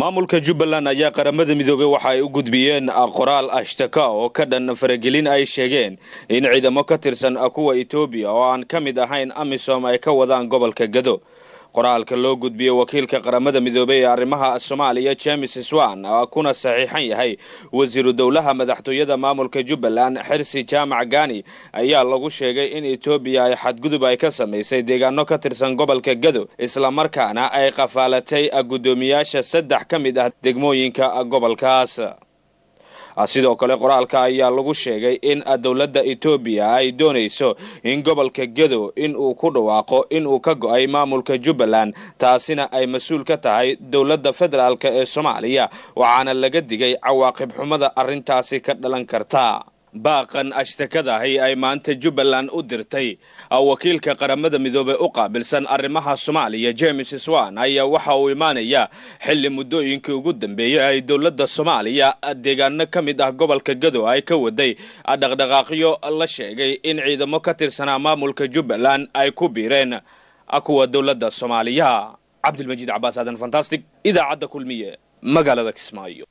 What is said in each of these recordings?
maamulka jubbaland ayaa qaramada midoobey waxa ay u gudbiyeen qoraal ashtaka oo ka dhan faragelin ay sheegeen in ciidamo ka tirsan kuwa etoobiya oo aan ka mid ahayn amisom ay ka wadaan gobolka gado qoraalka loo gudbiyey wakiilka qaramada midoobey ee arrimaha soomaaliya james swan kuna saxiixan yahay wasiiru dowlaha madaxtooyada maamulka jubbaland xirsi jaamac gani ayaa lagu sheegay in etoobiya ay xadgudub ay ka samaysay deegaano ka tirsan gobolka gado islamarkaana ay qafaalatay guddoomiyaasha saddex ka mid ah degmooyinka gobolkaas sidoo kale qoraalka ayaa lagu sheegay in dowladda etoobiya ay doonayso in gobolka gedo in uu ku dhawaaqo in uu ka go-ay maamulka jubbaland taasina ay mas-uul ka tahay dowladda federaalk ee soomaaliya waxaana laga digay cawaaqib xumada arrintaasi ka dhalan karta baaqan ashtakadahi ay maanta jubbaland u dirtay wakiilka qaramada midoobey u qaabilsan arrimaha soomaaliya james swan ayaa waxa uu imaanaya xilli muddooyinkii ugu dambeeyey ay dowladda soomaaliya deegaano ka mid ah gobolka gado ay ka waday dhaqdhaqaaqyo la sheegay in ciidamo ka tirsanaa maamulka jubbaland ay ku biireen kuwa dowladda soomaaliya cabdilmajiid cabaas aadan fantastic idaacadda kulmiye magaalada kismaayo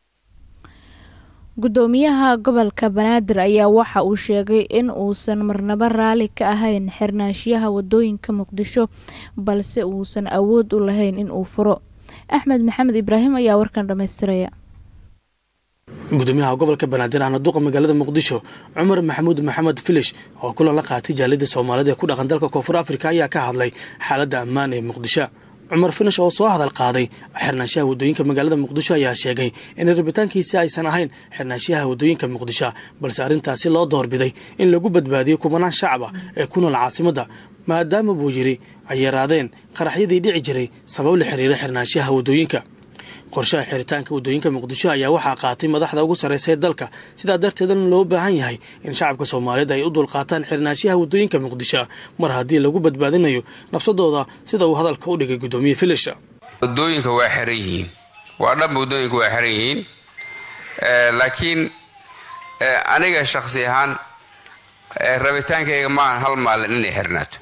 gudoomiyaha gobolka banaadir ayaa waxa uu sheegay in uusan marnaba raali ka ahayn xirnaashiyaha wadooyinka muqdisho balse uusan awood u lahayn in uu furo axmed maxamed ibraahim ayaa warkan dhammaystiraya gudoomiyaha gobolka banaadir ahna duqa magaalada muqdisho cumar maxamuud maxamed filish oo kulan la qaatay jaalida soomaalida ee ku dhaqan dalka koonfur afrika ayaa ka hadlay xaaladda ammaan ee muqdisho cumar finish oo soo hadal qaaday xirnaanshaha wadooyinka magaalada muqdisho ayaa sheegay in rabitaankiisi aysan ahayn xirnaanshaha wadooyinka muqdisho balse arrintaasi loo doorbiday in lagu badbaadiyo kumanaan shacab ah ee ku nool caasimadda maadaama buu yidhi ay yaraadeen qaraxyadii dhici jiray sabab la xiriira xirnaanshaha wadooyinka qorshaha xiritaanka wadooyinka muqdisho ayaa waxaa qaatay madaxda ugu sarraysa ee dalka sidaa darteedna loo baahan yahay in shacabka soomaaliyeed ay u dulqaataan xirnaanshaha wadooyinka muqdisho mar haddii lagu badbaadinayo nafsadooda sida uu hadalka u dhigay guddoomiye filisha wadooyinka waa xiran yihiin waa dhanba wadooyinka waa xiran yihiin laakiin aniga shakhsi ahaan rabitaankayga maaha hal maalin inay xirnaato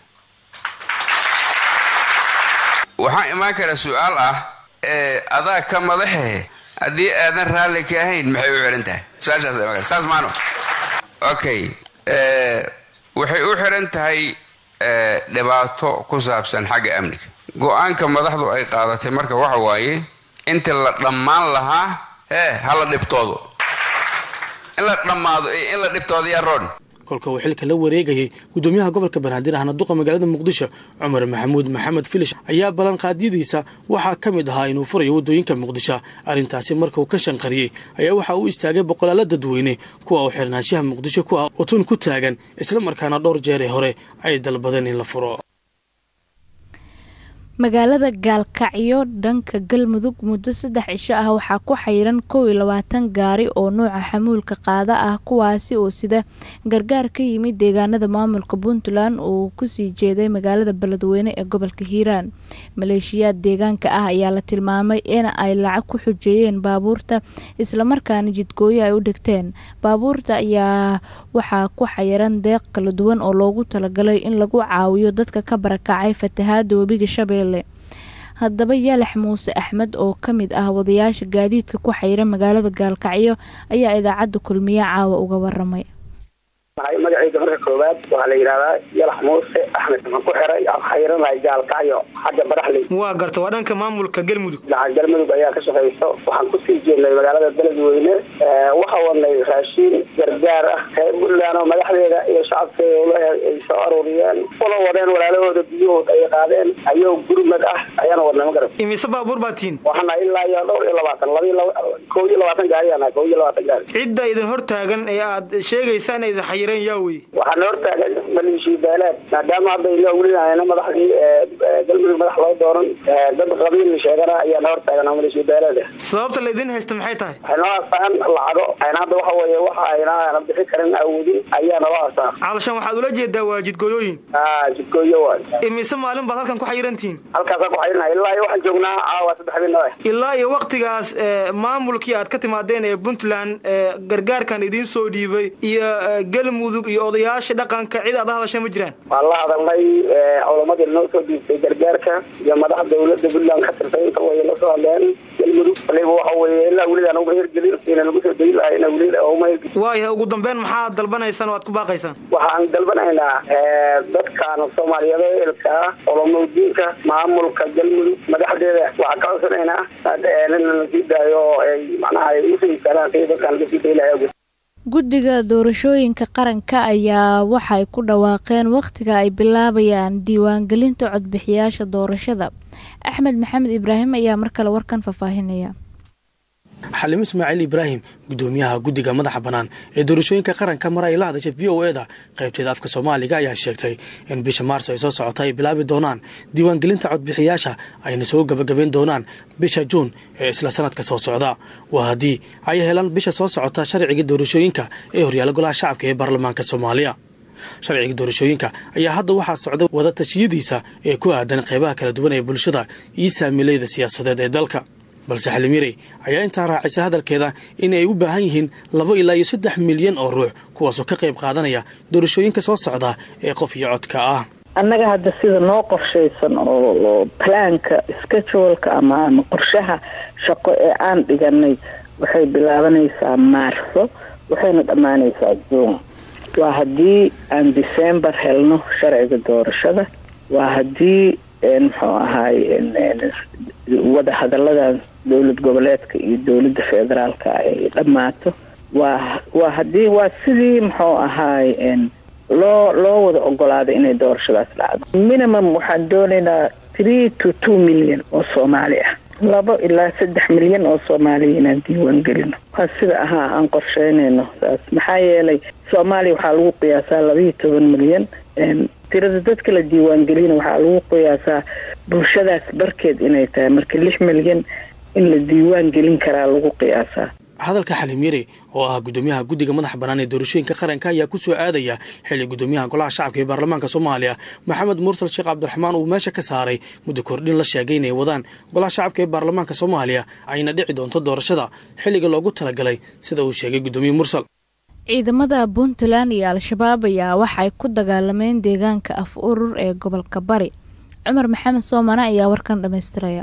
waxaa imaan kara su-aal ah adaa ka madaxehe haddii aadan raalli ka ahayn maxay u xihan tahay su-aashaas saas maano okay waxay u xihan tahay dhibaato ku saabsan xagga amniga go-aanka madaxdu ay qaadatay marka waxa waaye inta la dhammaan lahaa hee hala dhibtoodo in la dhammaado iyo in la dhibtoodo yaa roon kolka uu xilka la wareegayay gudoomiyaha gobolka banaadir ahna duqa magaalada muqdisho cumar maxamuud maxamed filish ayaa ballanqaadyadiisa waxaa ka mid ahaa inuu furayo wadooyinka muqdisho arrintaasi markauu ka shanqariyey ayaa waxa uu istaagay boqolaalo dadweyne kuwa uu xirnaanshaha muqdisho ku ah oo tun ku taagan isla markaana dhowr jeer ee hore ay dalbadeen in la furo magaalada gaalkacyo dhanka galmudug muddo saddex cisho ah waxaa ku xayiran kow iyo labaatan gaari oo nuuca xamuulka qaada ah kuwaasi oo sida gargaar ka yimid deegaanada maamulka puntland uu kusii jeeday magaalada beledweyne ee gobolka hiiraan maleeshiyaad deegaanka ah ayaa la tilmaamay in ay lacag ku xujeeyeen baabuurta islamarkaana jidgooyo ay u dhigteen baabuurta ayaa waxaa ku xayiran deeq kala duwan oo loogu talagalay in lagu caawiyo dadka ka barakacay fatahaada webiga shabeelle haddaba yaalax muuse axmed oo ka mid ah wadayaasha gaadiidka ku xayira magaalada gaalkacyo ayaa idaacadda kulmiye caawa uga waramay magacayga marka koowaad waxaa la yidhahdaa yalax muuse axmed waxaan ku xiray xayranahay gaalkacyo xagga baraxley waa garta waa dhanka maamulka galmudug dhinaca galmudug ayaa ka shaqayso waxaan kusii jeednay magaalada beledweyne waxaa wadnay raashiin gargaar ah reer puntland oo madaxdeeda iyo shacabkeeda ay soo aruuriyeen ula wadeen walaalahooda biyahood ay qaadeen ayoo gurmad ah ayaana wadnay ma garat imise baabuur baa tihiin waxaana ilaa iyo dhowr iyo labaatan laba kow iyo labaatan gaariyaana kow iyo labaatan gaari cidda idin hor taagan ee aad sheegaysaan idin xayireen yaa wey waxaana hortaagan maleeshiya beeleed maadaama hadda ila welinayna madaxdii galmudug madax loo dooran dad qabiil sheegana ayaana hortaagan maleeshiya beeleed sababta laydin haysta maxay tahay waxay noo haastaan lacago ayna hadda waxa weeye waxa ayna bixi karin awoodin ayaa noo haastaan calashan waxaad ula jeedaa waa jidgooyooyin a jidgooyo waay imise maalin baad halkan ku xayirantihiin halkaasaan ku xayirinaha ilaa iyo waxaan joognaa caawa saddex bin noo ilaa iyo waktigaas maamulkii aad ka timaadeen ee puntland gargaarkan idiin soo dhiibay iyo galmudug iyo odayaasha dhaqanka cid aad la hadasha ma jiraan waan la hadalnay culamadii noo soo dhiibtay gargaarka iyo madaxa dawladda puntland ka tirtay inta way la soo hadleen galmudug ilaa weligaan uma hirgelin ina lagu soo dayi lahaa ina weli uma hirgelin waayahay ugu dambeyn maxaad dalbanaysaan oo aad ku baaqaysaan waxaan dalbanaynaa dadkan soomaaliyeed eelka ah olomowdiinka maamulka galmudug madaxdeeda waxaan ka codsanaynaa in la sii daayo oo ay macnaha ay usii karaan si dadkan laga sii dayi lahaa guddiga doorashooyinka qaranka ayaa waxay ku dhawaaqeen wakhtiga ay bilaabayaan diiwaangelinta codbixiyaasha doorashada axmed maxamed ibraahim ayaa mar kale warkan faahfaahinaya xalimo ismaaciil ibraahim gudoomiyaha guddiga madaxa bannaan ee doorashooyinka qaranka mar ay la hadashay v o eda qaybteeda afka soomaaliga ayaa sheegtay in bisha maarso ay soo socota ay bilaabi doonaan diiwaangelinta codbixiyaasha ayna soo gabagabayn doonaan bisha juun ee isla sanadka soo socda waa haddii ay helaan bisha soo socota sharciga doorashooyinka ee horyaala golaha shacabka ee baarlamaanka soomaaliya sharciga doorashooyinka ayaa hadda waxaa socda wada tashiyadiisa ee ku aadan qeybaha kala duwan ee bulshada iyo saamiileyda siyaasadeed ee dalka balse xalimirey ayaa intaa raacisa hadalkeeda in ay u baahan yihiin laba ilaa iyo saddex milyan oo ruux kuwaasoo ka qayb qaadanaya doorashooyinka soo socda ee qof iyo codka ah annaga hadda sida noo qorshaysan oo plaanka scheduleka ama ama qorshaha shaqo ee aan dhiganay waxay bilaabanaysaa maarso waxayna dhammaanaysaa juun waa haddii aan december helno sharciga doorashada waa haddii muxuu ahaay wada hadaladan dowlad goboleedka iyo dowladda federaalka ay dhammaato waa waa haddii waa sidii muxuu ahaay loo loo wada ogolaaday inay doorashadaas dhacdo minimum waxaan doonaynaa three to two milyan oo soomaali ah labo ilaa saddex milyan oo soomaaliya inaan diiwaan gelino waa sida ahaa aan qorsheynayno saas maxaa yeelay soomaaliya waxaa lagu qiyaasaa labaiyo toban milyan tirada dadka la diiwaangelina waxaa lagu qiyaasaa bulshadaas barkeed inay tahay marka lix milyan in la diiwaan gelin karaa lagu qiyaasaa hadalka xaliim yare oo ah gudoomiyaha guddiga madaxa bannaan ee doorashooyinka qaranka ayaa ku soo aadaya xilli gudoomiyaha golaha shacabka ee baarlamaanka soomaaliya maxamed mursal sheekh cabdiraxmaan uu meesha ka saaray muddo kordhin la sheegay inay wadaan golaha shacabka ee baarlamaanka soomaaliya ayna dhici doonto doorashada xilliga loogu talagalay sida uu sheegay gudoomiye mursal ciidamada puntland iyo al-shabaab ayaa waxay ku dagaalameen deegaanka af urur ee gobolka bari cumar maxamed soomane ayaa warkan dhammaystiraya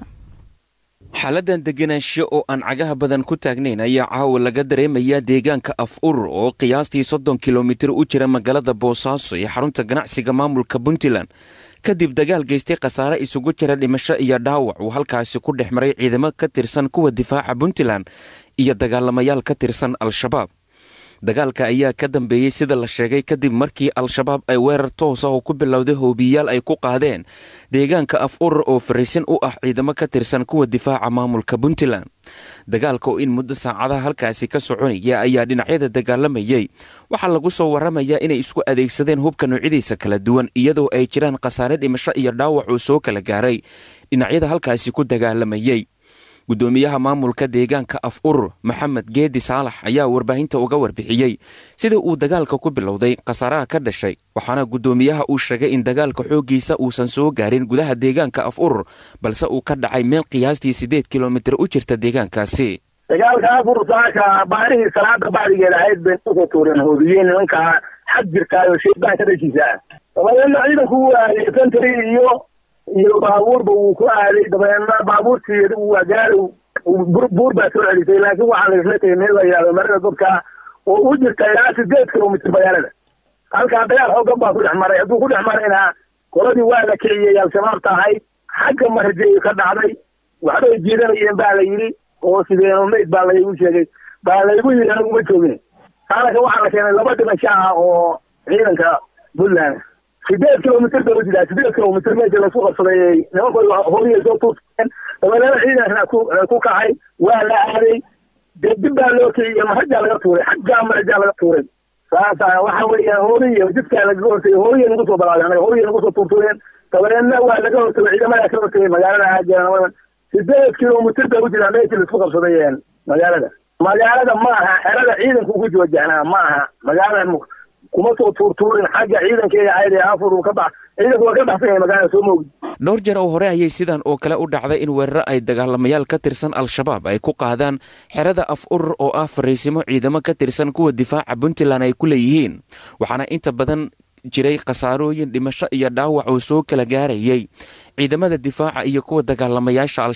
xaaladan deganaansho oo aan cagaha badan ku taagnayn ayaa caawa laga dareemayaa deegaanka af urur oo qiyaastii soddon kilomitir u jira magaalada boosaaso ee xarunta ganacsiga maamulka puntland kadib dagaal geystay khasaare isugu jira dhimasho iyo dhaawac uu halkaasi ku dhex maray ciidamo ka tirsan kuwa difaaca puntland iyo dagaalamayaal ka tirsan al-shabaab dagaalka ayaa ka dambeeyey sida la sheegay kadib markii al-shabaab ay weerar toos ah oo ku bilowday hoobiyayaal ay ku qaadeen deegaanka af urur oo fariisin u ah ciidamo ka tirsan kuwa difaaca maamulka puntland dagaalka oo in muddo saacadaha halkaasi ka soconaya ayaa dhinacyada dagaalamayey waxaa lagu soo waramayaa inay isku adeegsadeen hubka noocyadiisa kala duwan iyadoo ay jiraan khasaare dhimasho iyo dhaawac uu soo kala gaaray dhinacyada halkaasi ku dagaalamayey gudoomiyaha maamulka deegaanka af urur maxamed geedi saalax ayaa warbaahinta uga warbixiyey sida uu dagaalka ku bilowday khasaaraha ka dhashay waxaana gudoomiyaha uu sheegay in dagaalka xooggiisa uusan soo gaarin gudaha deegaanka af urur balse uu ka dhacay meel qiyaastii siddeed kilomitir u jirta deegaankaasi dagaalka afur saaka baarihii salaada bacdigeeda ahayd bay usoo tuureen hoobiyeen nimankaa xag jirtaayo shaydaan ka dhashiisa ah dabadeedna ciidanku u aaday sentry iyo iyo baabuurba wuu ku aaday dabadeedna baabuurtii waa gaari buur baa soo celisay laakiin waxaa la isla tegay meel la yidhahdo marada dadka oo u jirta ilaa sideed kilomitr magaalada halkaa dagaal xoogan baa ku dhex maray hadduu ku dhex marayna qoladii waa la kiciyey al-shabaabta ahayd xagga marjeeyo ka dhacday waxbay jiidanayeen baa la yidhi oo sideeno mayd baa laygu sheegay baa laygu yidhi aniguma joogin haalaka waxaa la keenay laba dhimasho ah oo ciidanka puntland sideed kilomitr ba ujiraa sideed kilomitr meesha laisku qabsaday nimankooda horiya soo tuurteen dabadeena ciidankana ku kacay waa la aaday dee dib baa loo kiciyey mahajaa laga tuuray xaggaa mahajaa laga tuuray saasa waxa weeyaan horiya jidkaa lagaga hortagay horiya nagu soo balaaday anaga horiya nagu soo tuurtuureen dabadeedna waa laga hortagay ciidamadaa ka hortagay magaalada aajeeran sideed kilomitr ba ujiraa meeshii laisku qabsaday magaalada magaalada ma aha xerada ciidanku ku wajahnaa ma aha magaalada kuma soo tuurtuurin xagga ciidankeeda ahayd ee afur ka bax ciidanku waa ka baxsan yahay magaalada soo moogdi dhowr jeer oo hore ayay sidan oo kale u dhacday in weeraro ay dagaalamayaal ka tirsan al-shabaab ay ku qaadaan xerada af urur oo ah fariisimo ciidamo ka tirsan kuwa difaaca puntland ay ku leeyihiin waxaana inta badan jiray khasaarooyin dhimasho iyo dhaawac oo soo kala gaarayay ciidamada difaaca iyo kuwa dagaalamayaasha al-shabaab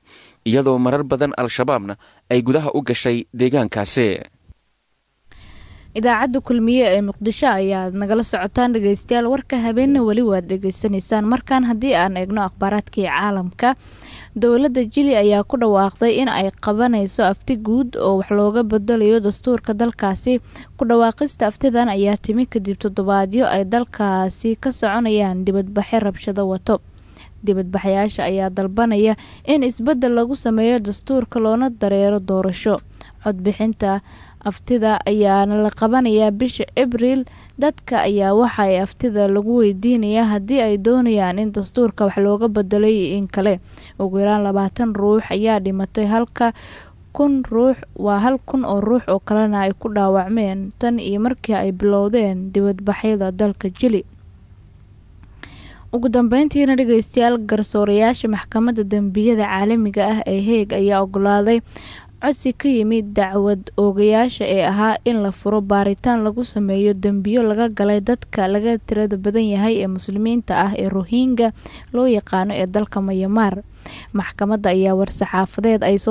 iyadoo marar badan al-shabaabna ay gudaha u gashay deegaankaasi idaacadda kulmiye ee muqdisho ayaad nagala socotaan dhegeystayaal warka habeenna weli waad dhegeysanaysaan markaan haddii aan eegno akhbaaraadkii caalamka dowladda jili ayaa ku dhawaaqday in ay qabanayso afti guud oo wax looga bedelayo dastuurka dalkaasi ku dhawaaqista aftidan ayaa timi kadib toddobaadyo ay dalkaasi ka soconayaan dibadbaxe rabshado wato dibadbaxayaasha ayaa dalbanaya in isbeddel lagu sameeyo dastuurka loona dareero doorasho codbixinta aftida ayaana la qabanayaa bisha abriil dadka ayaa waxa ay aftida lagu weydiinayaa haddii ay doonayaan in dastuurka wax looga bedelay in kale ugu yaraan labaatan ruux ayaa dhimatay halka kun ruux waa hal kun oo ruux oo kalena ay ku dhaawacmeen tan iyo markii ay bilowdeen dibadbaxyada dalka jili ugu dambeyntiina dhegeystayaal garsoorayaasha maxkamadda dembiyada caalamiga ah ee heeg ayaa ogolaaday codsi ka yimid dacwad oogayaasha ee ahaa in la furo baaritaan lagu sameeyo dembiyo laga galay dadka laga tirada badan yahay ee muslimiinta ah ee rohingya loo yaqaano ee dalka mayamaar maxkamadda ayaa war-saxaafadeed ay